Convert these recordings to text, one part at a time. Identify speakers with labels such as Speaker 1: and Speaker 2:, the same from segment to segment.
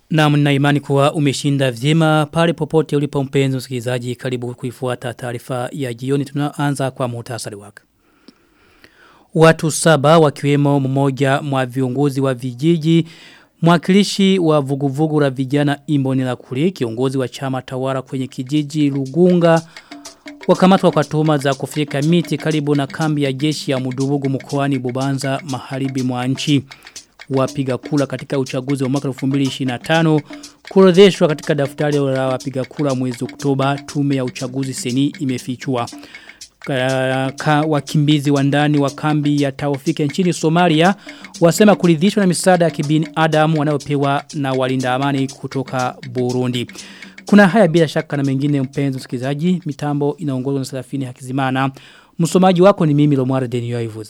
Speaker 1: Na mna imani kuwa umeshinda vyema pale popote ulipo mpenzi msikilizaji karibu kuifuata taarifa ya jioni tunaanza kwa muhtasari wake. Watu saba wakiwemo mmoja mwa viongozi wa vijiji mwakilishi wa vuguvugu la vijana Imboni la Kuli kiongozi wa chama tawala kwenye kijiji Lugunga wakamatwa kwa tuhuma za kufika miti karibu na kambi ya jeshi ya Mudubugu mkoani Bubanza maharibi mwa nchi wapiga kula katika uchaguzi wa mwaka 2025 kuorodheshwa katika daftari la wapiga kula mwezi Oktoba tume ya uchaguzi seni imefichua ka, wakimbizi wa ndani wa kambi ya Taufike nchini Somalia wasema kuridhishwa na misaada ya kibini Adam wanayopewa na walinda amani kutoka Burundi. Kuna haya bila shaka na mengine mpenzi msikilizaji, mitambo inaongozwa na Serafini Hakizimana. Msomaji wako ni mimi Lomwara Denio Ivuze.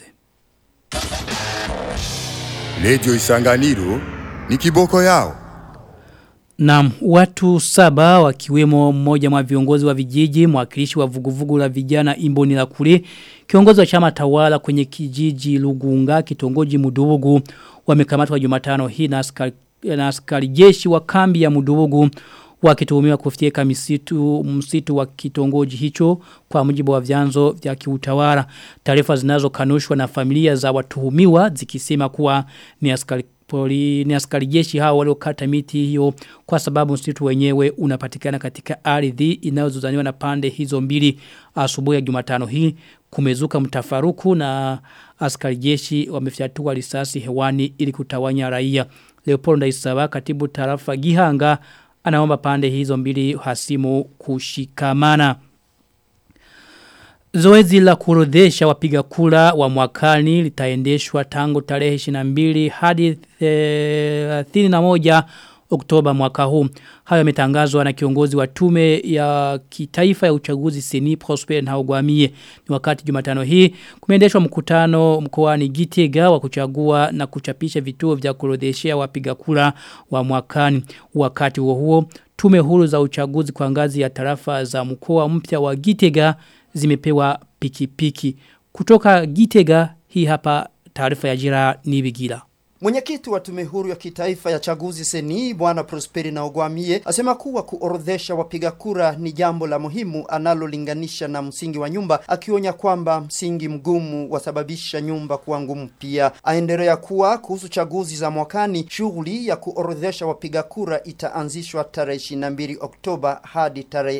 Speaker 2: Radio Isanganiro ni kiboko yao.
Speaker 1: Naam, watu saba wakiwemo mmoja mwa viongozi wa vijiji, mwakilishi wa vuguvugu la vijana Imboni la kule, kiongozi wa chama tawala kwenye kijiji Lugunga, kitongoji Mudubugu, wamekamatwa Jumatano hii na askari, na askari jeshi wa kambi ya Mudubugu wakituhumiwa kufyeka misitu msitu wa kitongoji hicho kwa mujibu wa vyanzo vya kiutawala. Taarifa zinazokanushwa na familia za watuhumiwa zikisema kuwa ni askari poli ni askari jeshi hao waliokata miti hiyo kwa sababu msitu wenyewe unapatikana katika ardhi inayozozaniwa na pande hizo mbili asubuhi ya Jumatano hii kumezuka mtafaruku na askari jeshi wamefyatua risasi hewani ili kutawanya raia Leopold Ndaisaba katibu tarafa Gihanga anaomba pande hizo mbili hasimu kushikamana Zoezi la kurodhesha wapiga kura wa mwakani litaendeshwa tangu tarehe 22 hadi 31 Oktoba mwaka huu. Hayo yametangazwa na kiongozi wa tume ya kitaifa ya uchaguzi Seni Prosper Ntahogwamiye. Ni wakati Jumatano hii kumeendeshwa mkutano mkoani Gitega wa kuchagua na kuchapisha vituo vya kurodheshea wapiga kura wa mwakani. Wakati huo huo tume huru za uchaguzi kwa ngazi ya tarafa za mkoa mpya wa Gitega zimepewa pikipiki. Piki. Kutoka Gitega hii hapa taarifa ya jira Nibigila.
Speaker 3: Mwenyekiti wa tume huru ya kitaifa ya chaguzi seni bwana Prosperi na Ogwamie asema kuwa kuorodhesha wapiga kura ni jambo la muhimu analolinganisha na msingi wa nyumba, akionya kwamba msingi mgumu wasababisha nyumba kuwa ngumu pia. Aendelea kuwa kuhusu chaguzi za mwakani, shughuli ya kuorodhesha wapiga kura itaanzishwa tarehe 22 Oktoba hadi tarehe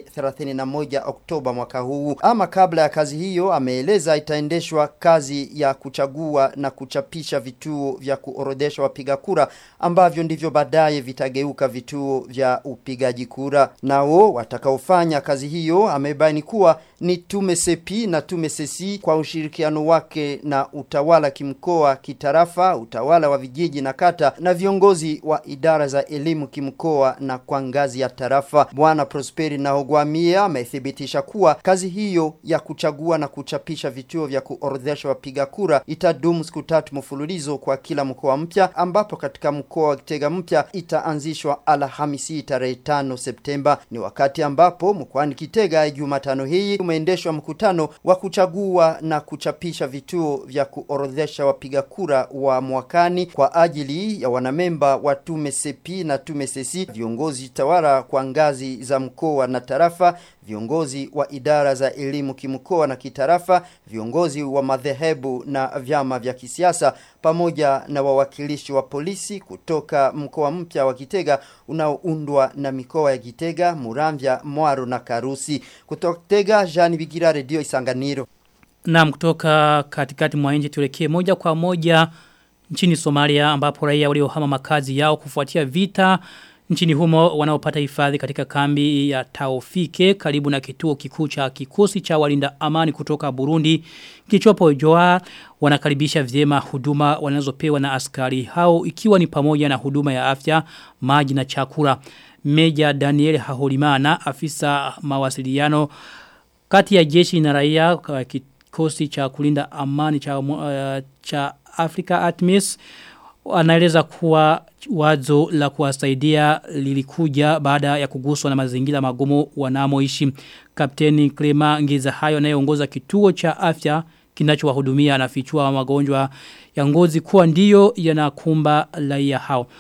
Speaker 3: 31 Oktoba mwaka huu. Ama kabla ya kazi hiyo, ameeleza itaendeshwa kazi ya kuchagua na kuchapisha vituo vya kuorodhesha kuorodhesha wapiga kura ambavyo ndivyo baadaye vitageuka vituo vya upigaji kura. Nao watakaofanya kazi hiyo amebaini kuwa ni tume sepi na tume sesi kwa ushirikiano wake na utawala kimkoa, kitarafa, utawala wa vijiji na kata na viongozi wa idara za elimu kimkoa na kwa ngazi ya tarafa. Bwana Prosperi na Ogwamia amethibitisha kuwa kazi hiyo ya kuchagua na kuchapisha vituo vya kuorodhesha wapiga kura itadumu siku tatu mfululizo kwa kila mkoa mpya ambapo katika mkoa wa Kitega mpya itaanzishwa Alhamisi tarehe 5 Septemba. Ni wakati ambapo mkoani Kitega Jumatano hii umeendeshwa mkutano wa kuchagua na kuchapisha vituo vya kuorodhesha wapiga kura wa mwakani kwa ajili ya wanamemba wa tume sepi na tume sesi, viongozi tawala kwa ngazi za mkoa na tarafa, viongozi wa idara za elimu kimkoa na kitarafa, viongozi wa madhehebu na vyama vya kisiasa pamoja na wawakilishi wa polisi kutoka mkoa mpya wa Kitega unaoundwa na mikoa ya Kitega, Muramvya, Mwaro na Karusi. Kutoka Kitega, Jean Bigira, Radio Isanganiro.
Speaker 1: Naam, kutoka katikati mwa nchi tuelekee moja kwa moja nchini Somalia ambapo raia waliohama makazi yao kufuatia vita nchini humo wanaopata hifadhi katika kambi ya Taofike karibu na kituo kikuu cha kikosi cha walinda amani kutoka Burundi kichopo Joa wanakaribisha vyema huduma wanazopewa na askari hao ikiwa ni pamoja na huduma ya afya, maji na chakula. Meja Daniel Haholimana afisa mawasiliano kati ya jeshi na raia kikosi cha kulinda amani cha uh, cha Africa Atmis anaeleza kuwa wazo la kuwasaidia lilikuja baada ya kuguswa na mazingira magumu wanamoishi. Kapteni Klema Ngiza hayo anayeongoza kituo cha afya kinachowahudumia anafichua magonjwa ya ngozi kuwa ndiyo yanakumba raia hao.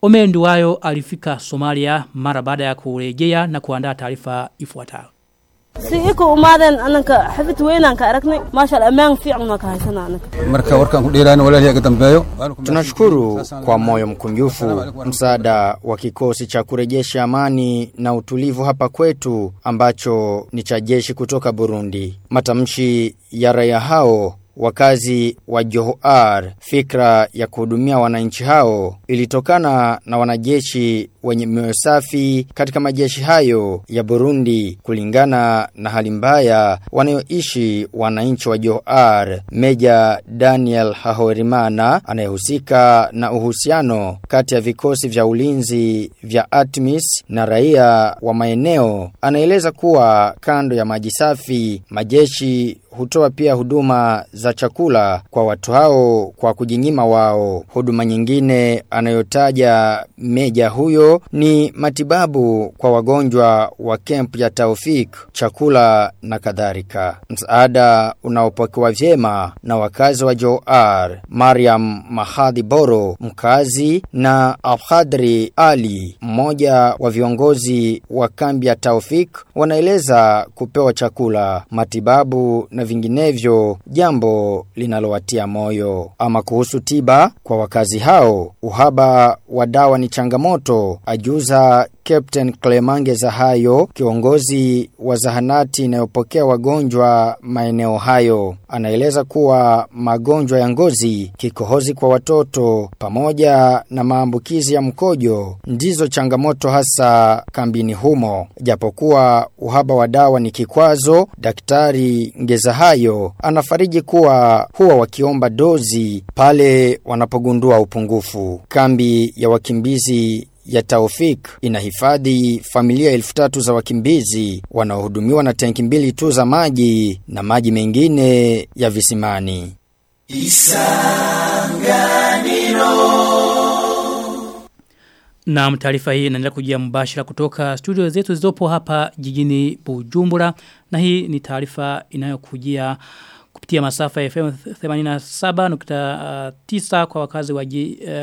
Speaker 1: Omer Nduwayo alifika Somalia mara baada ya kurejea na kuandaa taarifa ifuatayo.
Speaker 4: si iko umaadeen ananka xafid weynaan ka aragnay maasha Allah ammaan fiican ma ka haysana ananka
Speaker 5: marka warkaan ku dheeraan walaalihi ka dambeeyo
Speaker 6: Tunashukuru kwa moyo mkunjufu msaada wa kikosi cha kurejesha amani na utulivu hapa kwetu ambacho ni cha jeshi kutoka Burundi. Matamshi ya raia hao wakazi wa Johar fikra ya kuhudumia wananchi hao ilitokana na wanajeshi wenye mioyo safi katika majeshi hayo ya Burundi kulingana na hali mbaya wanayoishi wananchi wa Johar Meja Daniel Hahorimana anayehusika na uhusiano kati ya vikosi vya ulinzi vya Atmis na raia wa maeneo anaeleza kuwa kando ya maji safi majeshi hutoa pia huduma za chakula kwa watu hao kwa kujinyima wao. Huduma nyingine anayotaja meja huyo ni matibabu kwa wagonjwa wa kemp ya Taufik, chakula na kadhalika. Msaada unaopokewa vyema na wakazi wa Joar, Mariam Mahadhi Boro, mkazi na Abhadri Ali, mmoja wa viongozi wa kambi ya Taufik, wanaeleza kupewa chakula, matibabu na vinginevyo jambo linalowatia moyo. Ama kuhusu tiba kwa wakazi hao, uhaba wa dawa ni changamoto, ajuza Captain Clemange Zahayo, kiongozi wa zahanati inayopokea wagonjwa maeneo hayo. Anaeleza kuwa magonjwa ya ngozi, kikohozi kwa watoto, pamoja na maambukizi ya mkojo, ndizo changamoto hasa kambini humo. Japokuwa uhaba wa dawa ni kikwazo, daktari Ngezahayo anafariji kuwa huwa wakiomba dozi pale wanapogundua upungufu. Kambi ya wakimbizi ya Taufik inahifadhi familia elfu tatu za wakimbizi wanaohudumiwa na tenki mbili tu za maji na maji mengine ya visimani.
Speaker 1: Na taarifa hii inaendelea kujia mbashira kutoka studio zetu zilizopo hapa jijini Bujumbura na hii ni taarifa inayokujia kupitia masafa ya FM 87.9 kwa wakazi wa jiji uh,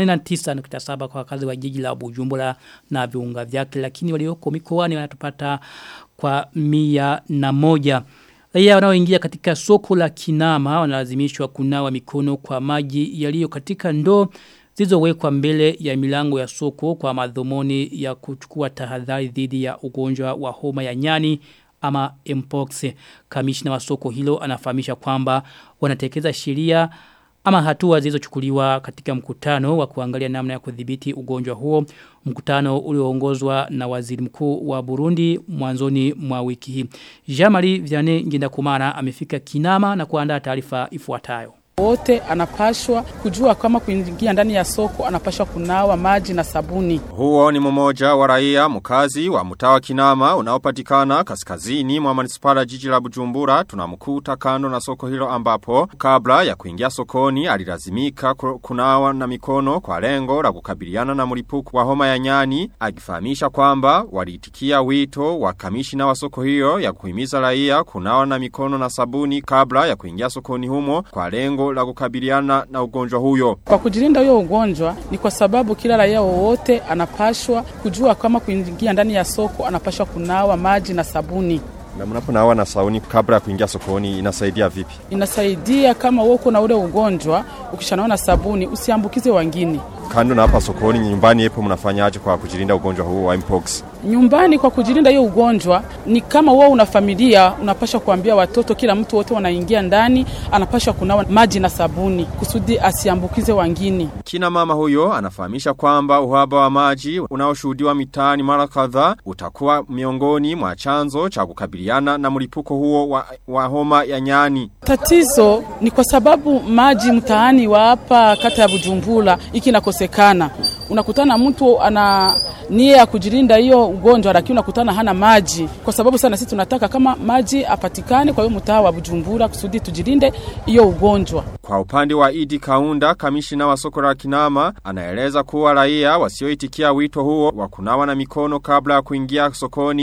Speaker 1: 89.7 kwa wakazi wa jiji la Bujumbura na viunga vyake lakini walioko mikoani wanatupata kwa mia na moja Raia wanaoingia katika soko la Kinama wanalazimishwa kunawa mikono kwa maji yaliyo katika ndoo zilizowekwa mbele ya milango ya soko kwa madhumuni ya kuchukua tahadhari dhidi ya ugonjwa wa homa ya nyani ama mpox. Kamishna wa soko hilo anafahamisha kwamba wanatekeleza sheria ama hatua zilizochukuliwa katika mkutano wa kuangalia namna ya kudhibiti ugonjwa huo. Mkutano ulioongozwa na waziri mkuu wa Burundi mwanzoni mwa wiki hii. Jamali Vianney Ngendakumana amefika Kinama na kuandaa taarifa ifuatayo
Speaker 7: wote anapashwa kujua kama kuingia ndani ya soko anapashwa kunawa maji na sabuni.
Speaker 8: Huo ni mmoja wa raia mkazi wa mtawa Kinama unaopatikana kaskazini mwa manispala jiji la Bujumbura tunamkuta kando na soko hilo ambapo kabla ya kuingia sokoni alilazimika kunawa na mikono kwa lengo la kukabiliana na mlipuko wa homa ya nyani akifahamisha kwamba waliitikia wito wa kamishina wa soko hiyo ya kuhimiza raia kunawa na mikono na sabuni kabla ya kuingia sokoni humo kwa lengo la kukabiliana na ugonjwa huyo.
Speaker 7: Kwa kujilinda huyo ugonjwa ni kwa sababu kila raia wowote anapashwa kujua kama kuingia ndani ya soko anapashwa kunawa maji na sabuni.
Speaker 8: Na mnaponawa na sauni kabla ya kuingia sokoni inasaidia vipi?
Speaker 7: Inasaidia kama uko na ule ugonjwa ukishanawa na sabuni usiambukize wengine.
Speaker 8: Kando na hapa sokoni nyumbani yepo mnafanyaje kwa kujilinda ugonjwa huu wa mpox?
Speaker 7: Nyumbani kwa kujilinda hiyo ugonjwa ni kama wewe una familia unapasha kuambia watoto kila mtu wote wanaingia ndani anapasha kunawa maji na sabuni kusudi asiambukize wengine.
Speaker 8: Kina mama huyo anafahamisha kwamba uhaba wa maji unaoshuhudiwa mitaani mara kadhaa utakuwa miongoni mwa chanzo cha kukabiliana na mlipuko huo wa, wa homa ya nyani.
Speaker 7: Tatizo ni kwa sababu maji mtaani wa hapa kata ya Bujumbura iki nakosekana. Unakutana mtu ana nia ya kujilinda hiyo ugonjwa lakini unakutana hana maji. Kwa sababu sana sisi tunataka kama maji apatikane kwa hiyo mtaa wa Bujumbura kusudi tujilinde hiyo ugonjwa.
Speaker 8: Kwa upande wa Idi Kaunda, kamishina wa soko la Kinama, anaeleza kuwa raia wasioitikia wito huo wa kunawa na mikono kabla ya kuingia sokoni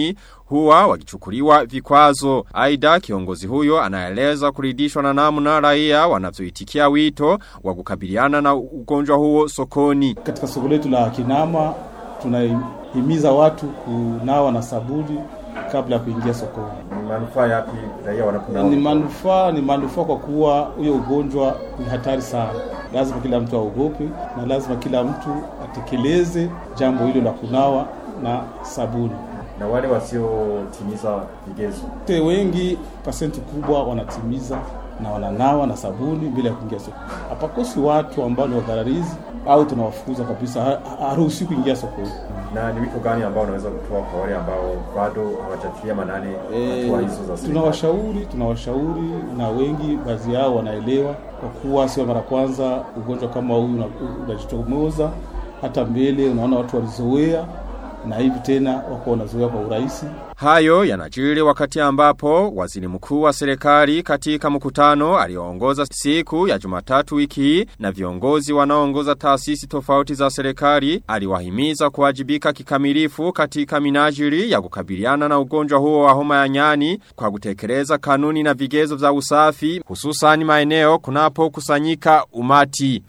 Speaker 8: huwa wakichukuliwa vikwazo. Aidha kiongozi huyo anaeleza kuridhishwa na namna raia wanavyoitikia wito wa kukabiliana na ugonjwa huo sokoni.
Speaker 9: Katika soko letu la Kinama tunahimiza watu kunawa na sabuni kabla ya kuingia sokoni.
Speaker 8: Manufaa yapi raia wanaponawa?
Speaker 9: Ni manufaa ni manufaa kwa kuwa huyo ugonjwa ni hatari sana. Lazima kila mtu aogope na lazima kila mtu atekeleze jambo hilo la kunawa na sabuni.
Speaker 8: Na wale wasiotimiza vigezo,
Speaker 9: Te wengi pasenti kubwa wanatimiza na wananawa na sabuni bila ya kuingia sokoni. Hapakosi watu ambao ni wadhararizi au tunawafukuza kabisa, ha- haruhusi kuingia sokoni.
Speaker 8: na ni wito gani ambao unaweza kutoa kwa wale ambao bado hawajatilia manane
Speaker 9: Eh,
Speaker 8: hatua hizo za serikali?
Speaker 9: tunawashauri tunawashauri na wengi baadhi yao wanaelewa kwa kuwa sio mara kwanza ugonjwa kama huu una- unajitomoza hata mbele unaona watu walizoea na hivi tena wako wanazoea kwa urahisi
Speaker 8: Hayo yanajiri wakati ambapo waziri mkuu wa serikali katika mkutano alioongoza siku ya Jumatatu wiki hii na viongozi wanaoongoza taasisi tofauti za serikali aliwahimiza kuwajibika kikamilifu katika minajiri ya kukabiliana na ugonjwa huo wa homa ya nyani kwa kutekeleza kanuni na vigezo vya usafi hususan maeneo kunapo kusanyika umati.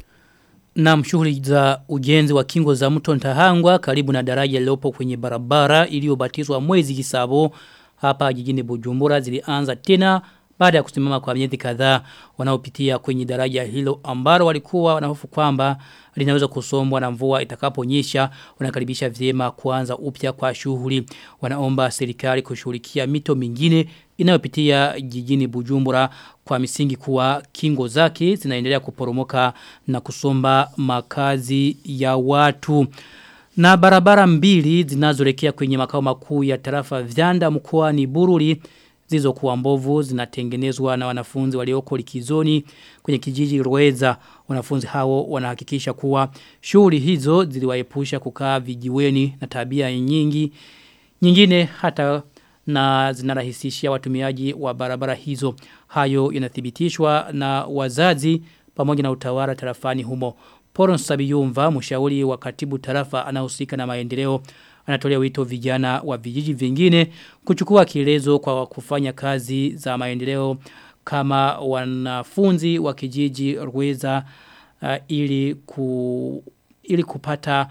Speaker 1: Na shughuli za ujenzi wa kingo za mto Ntahangwa karibu na daraja lilopo kwenye barabara iliyobatizwa mwezi Kisabo hapa jijini Bujumbura zilianza tena baada ya kusimama kwa miezi kadhaa wanaopitia kwenye daraja hilo ambalo walikuwa wanahofu kwamba linaweza kusombwa na mvua itakaponyesha wanakaribisha vyema kuanza upya kwa shughuli wanaomba serikali kushughulikia mito mingine inayopitia jijini Bujumbura kwa misingi kuwa kingo zake zinaendelea kuporomoka na kusomba makazi ya watu. Na barabara mbili zinazoelekea kwenye makao makuu ya tarafa Vyanda mkoani Bururi zilizokuwa mbovu zinatengenezwa na wanafunzi walioko likizoni kwenye kijiji Rweza. Wanafunzi hao wanahakikisha kuwa shughuli hizo ziliwaepusha kukaa vijiweni na tabia nyingi nyingine hata na zinarahisishia watumiaji wa barabara hizo. Hayo yanathibitishwa na wazazi pamoja na utawala tarafani humo. Poron Sabiyumva, mshauri wa katibu tarafa anahusika na maendeleo, anatolea wito vijana wa vijiji vingine kuchukua kielezo kwa kufanya kazi za maendeleo kama wanafunzi wa kijiji Rweza uh, ili ku ili kupata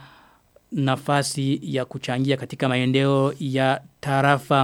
Speaker 1: nafasi ya kuchangia katika maendeleo ya tarafa.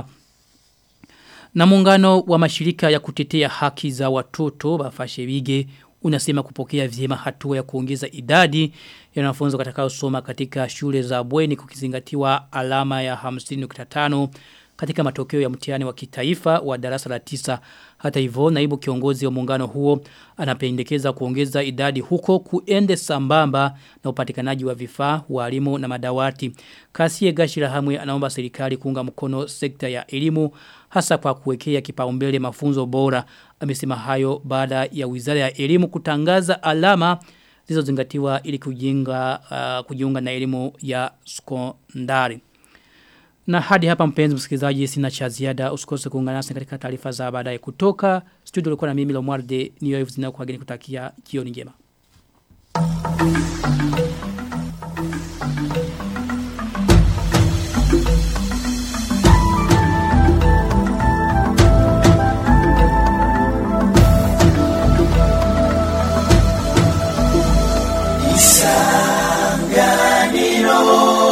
Speaker 1: Na muungano wa mashirika ya kutetea haki za watoto bafashe wige unasema kupokea vyema hatua ya kuongeza idadi ya wanafunzi watakaosoma katika shule za bweni kukizingatiwa alama ya 50.5 katika matokeo ya mtihani wa kitaifa wa darasa la tisa. Hata hivyo naibu kiongozi wa muungano huo anapendekeza kuongeza idadi huko kuende sambamba na upatikanaji wa vifaa, walimu na madawati. Kasie Gashira Hamwe anaomba serikali kuunga mkono sekta ya elimu hasa kwa kuwekea kipaumbele mafunzo bora. Amesema hayo baada ya Wizara ya Elimu kutangaza alama zilizozingatiwa ili kujiunga uh, kujiunga na elimu ya sekondari. Na hadi hapa mpenzi msikilizaji sina cha ziada usikose kuungana nasi katika taarifa za baadaye kutoka studio ulikuwa na mimi Lomwarde niyo hivu zinakuageni kutakia jioni njema.
Speaker 10: Isanganiro